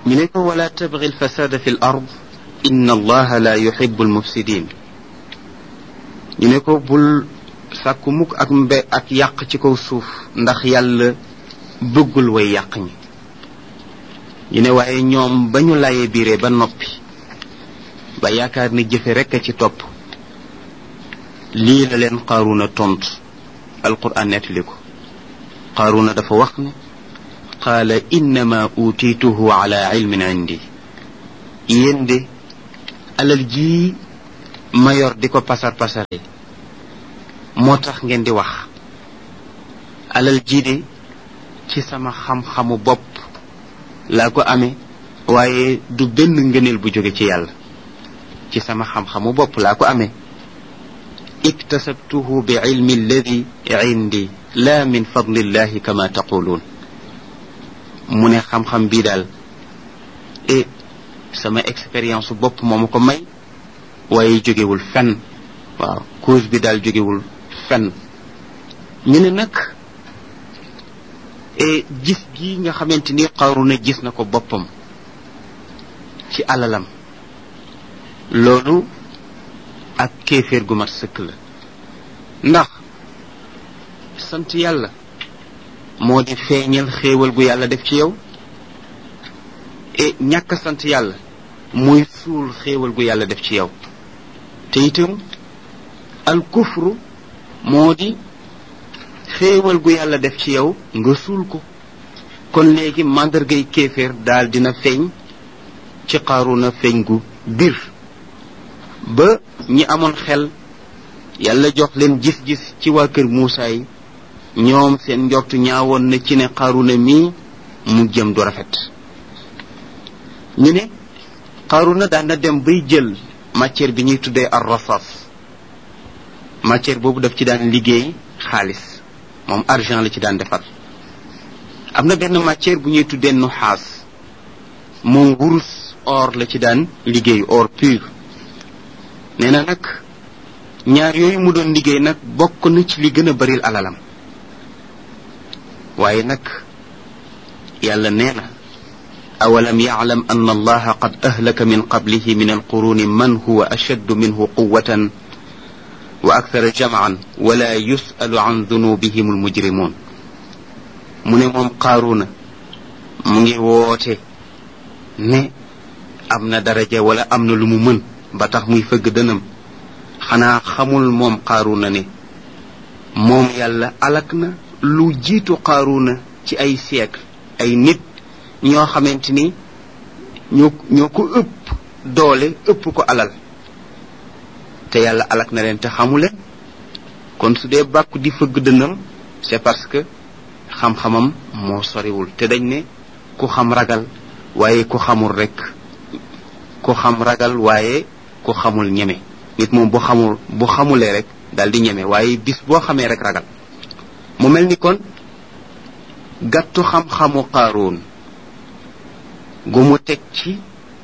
ñu ne ko wala tabgi alfasada fi l ard inna allaha la yuhibu almufsidin ñu ne ko bul sàkku mukk ak mbe ak yàq ci kaw suuf ndax yàlla bëggul way yàq ñi ñu ne waaye ñoom ba ñu layee biire ba noppi ba yaakaar ni jëfe rekk a ci topp lii la leen qaaruna tontu alquran nettali ko qaaruna dafa wax ne qaala innama utiituhu ala ilmin indi yéen de alal jii ma yor di ko pasar pasare moo tax ngeen di wax alal jii de ci sama xam-xamu bopp laa ko amee waaye du benn ngëneel bu jóge ci yàlla ci sama xam-xamu bopp laa ko amee iktasabtuhu bi ilmi alladi indi la min fadlillahi kama taquluun mu ne xam-xam bii daal e sama expérience bopp moo ma ko may waaye jógewul fenn waaw cause bi daal jógewul fenn ñu ne nag e gis gi nga xamante ni Qaruna gis na ko boppam ci alalam loolu ak kéeféer gu mat sëkk la ndax sant yàlla moo di feeñal xéewal gu yàlla def ci yow e ñàkk sant yàlla muy suul xéewal gu yàlla def ci yow te itam al kufru moo di xéewal gu yàlla def ci yow nga suul ko kon léegi màndargay kéeféer daal dina feeñ ci Qaruna feeñ gu bir ba ñi amoon xel yàlla jox leen gis-gis ci waa kër Muusaa yi ñoom seen njort ñaawoon na ci ne Qaruna mii mu jëm du rafet ñu ne Qaruna daan na dem bay jël matière bi ñuy tuddee ar rasas matière boobu daf ci daan liggéey xaalis moom argent la ci daan defar am na benn matière bu ñuy tuddee nuxaas moom wurus or la ci daan liggéey or pur nee na nag ñaar yooyu mu doon liggéey nag bokk na ci li gën a baril alalam waaye nag yàlla nee na awalam yaclam an allaha qad ahlaka min qablihi min alquruni man huwa ashaddu minhu quwatan wa akthara jamcan wala yusalu an dunubihim almujrimun mu ne moom qaaruna mu ngi woote ne am na daraja wala am na lu mu mën ba tax muy fëgg dënam xanaa xamul moom qaaruna ne moom yàlla alak na lu jiitu qaaruna ci ay siècle ay nit ñoo xamante ni ñoo ñoo ko ëpp doole ëpp ko alal te yàlla alak na leen te xamuleen kon su dee bàkku di fëgg dënam c'est parce que xam-xamam moo soriwul te dañ ne ku xam ragal waaye ku xamul rek ku xam ragal waaye ku xamul ñeme nit moom bu xamul bu xamulee rek daal di ñeme waaye bis boo xamee rek ragal mu mel ni kon gàttu xam-xamu qaaroon gu mu teg ci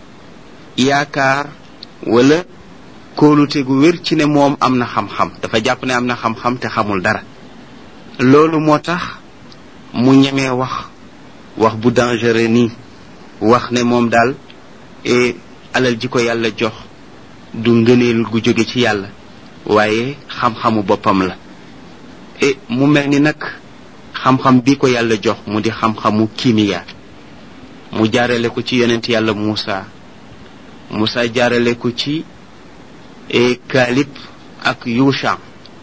yaakaar wala kóolute gu wér ci ne moom am na xam-xam dafa jàpp ne am na xam-xam te xamul dara loolu moo tax mu ñemee wax wax bu dangereux nii wax ne moom daal e alal ji ko yàlla jox du ngëneel gu jóge ci yàlla waaye xam-xamu boppam la e mu mel ni nag xam-xam bi ko yàlla jox mu di xam-xamu kimiya mu jaarale ko ci yonent yàlla Muusa Muusa jaarale ko ci e Kaalib ak Yusha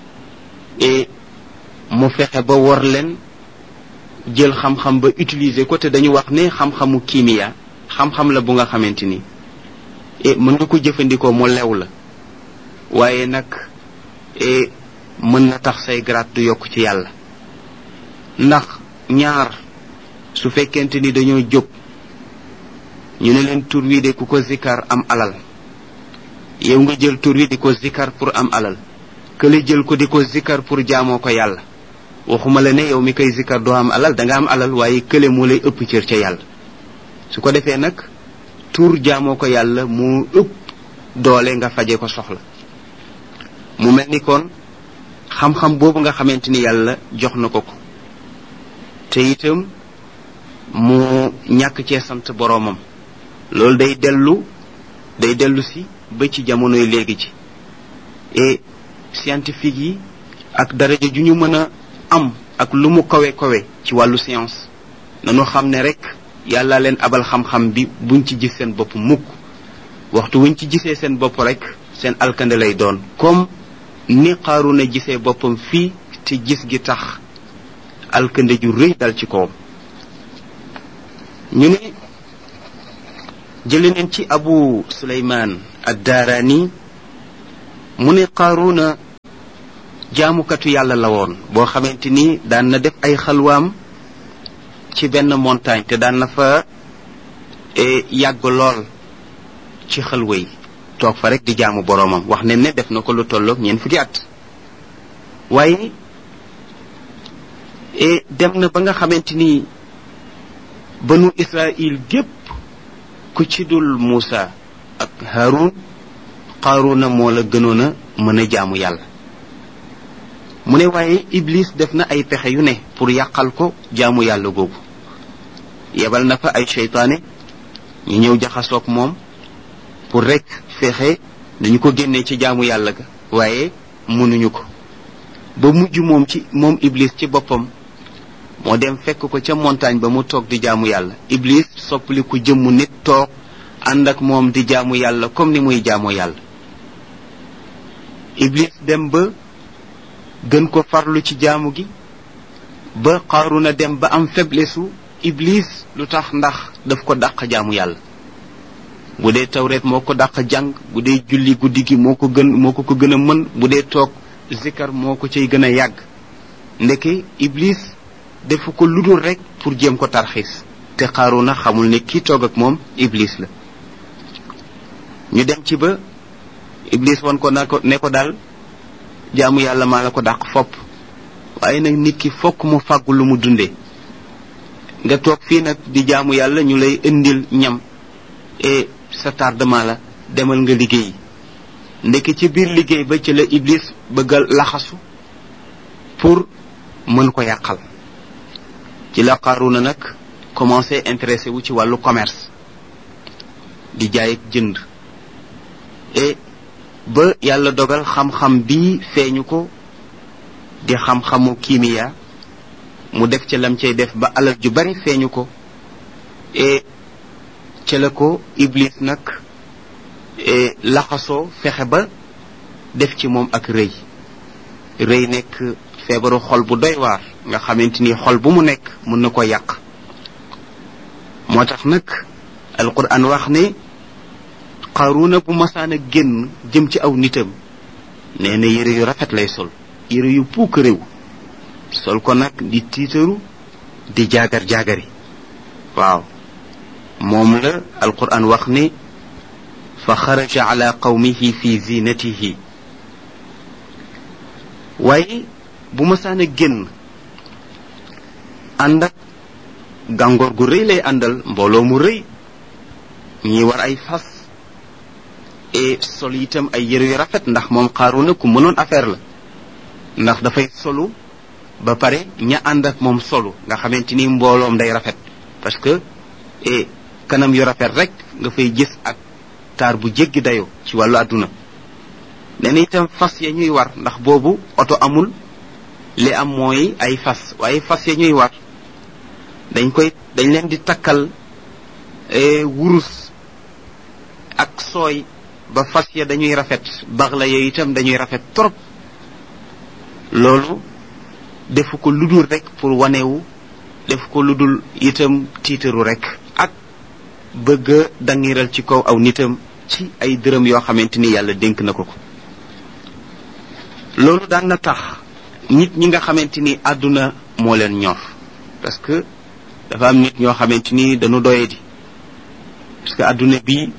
e mu fexe ba wor leen jël xam-xam ba utiliser ko te dañu wax ne xam-xamu kimiya xam-xam la bu nga xamante ni e mën nga ko jëfandikoo mu lew la waaye nag e mën na tax say grade du yokk ci yàlla ndax ñaar su fekkente ni dañoo jóg ñu ne leen tur wi de ku ko zikkar am alal yow nga jël tur wi di ko zikkar pour am alal kële jël ko di ko zikkar pour jaamoo ko yàlla waxuma la ne yow mi koy zikkar doo am alal da nga am alal waaye kële moo lay ëpp cër ca yàlla su ko defee nag tur jaamoo ko yàlla moo ëpp doole nga faje ko soxla mu mel ni kon xam-xam boobu nga xamante ni yàlla jox na ko ko te itam mu ñàkk cee sant boroomam loolu day dellu day dellu si ba ci jamonoy léegi ci et scientifique yi ak daraja ju ñu mën a am ak lu mu kawe kawe ci wàllu science nanu xam ne rek yàlla leen abal xam-xam bi buñ ci gis seen bopp mukk waxtu wuñ ci gisee seen bopp rek seen alkande lay doon comme ni Qaaruna gisee boppam fii te gis gi tax alkande ju rëy dal ci kawam ñu ne jële neen ci abu suleymaan addaaraani mu ne Qaaruna jaamukatu yàlla la woon boo xamante ni daan na def ay xalwaam ci benn montagne te daan na fa yàgg lool ci xalwa yi toog fa rek di jaamu boroomam wax ne ne def na ko lu tolloog ñeent fukki at waaye dem na ba nga xamante ni banu Israil gépp ku ci dul Muusa ak Haarun Qaaruna moo la gënoon a mën a jaamu yàlla mu ne waaye Iblis def na ay pexe yu ne pour yàqal ko jaamu yàlla googu yebal na fa ay seytaane ñu ñëw jaxasoog moom pour rek fexe dañu ko génnee ci jaamu yàlla ga waaye mënuñu ko ba mujj moom ci moom Iblis ci boppam moo dem fekk ko ca montagne ba mu toog di jaamu yàlla Iblis soppali ku jëmmu nit toog ànd ak moom di jaamu yàlla comme ni muy jaamu yàlla Iblis dem ba gën ko farlu ci jaamu gi ba Qaaruna dem ba am faiblesse su Iblis lu tax ndax daf ko dàq jaamu yàlla bu dee tawreet moo ko dàq jàng bu dee julli guddi gi moo ko gën moo ko ko gën a mën bu dee toog zikar moo ko cay gën a yàgg ndeke Iblis defu ko ludul rek pour jéem ko tarxiis te Qaaruna xamul ne kii toog ak moom Iblis la ñu dem ci ba Iblis won ko na ko ne ko daal jaamu yàlla maa la ko dàq fopp waaye nag nit ki fokk mu fàggu lu mu dundee nga toog fii nag di jaamu yàlla ñu lay indil ñam et sa tardement la demal nga liggéey ndeke ci biir liggéey ba ci la Iblis bëggal laxasu pour mën ko yàqal ci la Qaaruna nag commencé intéressé wu ci wàllu commerce di jaay ak jënd et ba yàlla dogal xam-xam bii feeñu ko di xam-xamu kiimiya mu def ca lam cay def ba alal ju bari feeñu ko et ca la ko Iblis nag laxasoo fexe ba def ci moom ak rëy rëy nekk feebaru xol bu doy waar nga xamante ni xol bu mu nekk mën na ko yàq moo tax nag alquran wax ne Qaaruna bu masaan a génn jëm ci aw nitam nee na yére yu rafet lay sol yére yu puuk réew sol ko nag di tiitaru di jaagar jaagari waaw moom la alquran wax ne fa xaraja ala qawmihi fi zinatihi waaye bu masaan a génn ànd ak gàngoor gu rëy lay àndal mbooloo mu rëy ñi war ay fas et sol itam ay yére yu rafet ndax moom Qaaruna ku mënoon affaire la ndax dafay solu ba pare ña ànd ak moom solu nga xamante ni mbooloom day rafet parce que et kanam yu rafet rek nga fay gis ak taar bu jéggi dayoo ci wàllu àdduna nee na itam fas ya ñuy war ndax boobu oto amul li am mooy ay fas waaye fas ya ñuy war dañ koy dañ leen di takkal wurus ak sooy ba fas ya dañuy rafet bax la yooyu itam dañuy rafet trop loolu defu ko ludul rek pour wanewu def ko ludul itam tiitaru rek ak bëgg a dangiral ci kaw aw nitam ci ay dërëm yoo xamante ni yàlla dénk na ko ko loolu daan na tax nit ñi nga xamante ni àdduna moo leen ñor parce que dafa am nit ñoo xamante ni dañu doye di parce que àdduna bi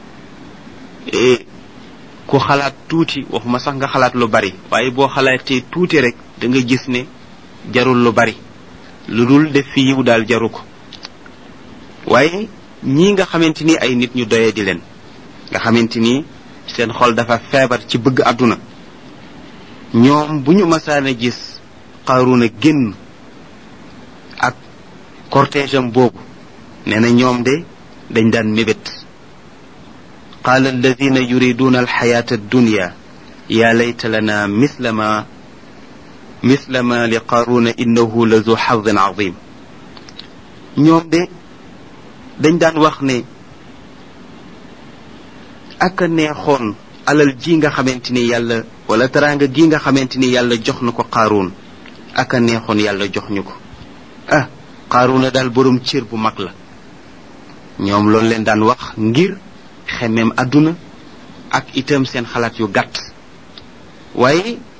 ku xalaat tuuti waxuma sax nga xalaat lu bari waaye boo xalaatee tuuti rek da nga gis ne jarul lu bari lu dul def fi yiw daal jaru ko waaye ñii nga xamante ni ay nit ñu doye di leen nga xamante ni seen xol dafa feebar ci bëgg àdduna ñoom bu ñu masaan a gis Qaaruna génn ak cortège am boobu nee na ñoom de dañ daan mébét qaala alladina yuriduna alxayata addunya ya layta lana misla ma misla ma li qaaruna innahu la zu xadin azim ñoom de dañ daan wax ne ak a neexoon alal ji nga xamante ni yàlla wala teraanga gi nga xamante ni yàlla jox na ko qaaruun ak a neexoon yàlla jox ñu ko ah qaaruuna daal boroom cër bu mag la ñoom loolu leen daan wax ngir xemmeem àdduna ak itam seen xalaat yu gàtt waaye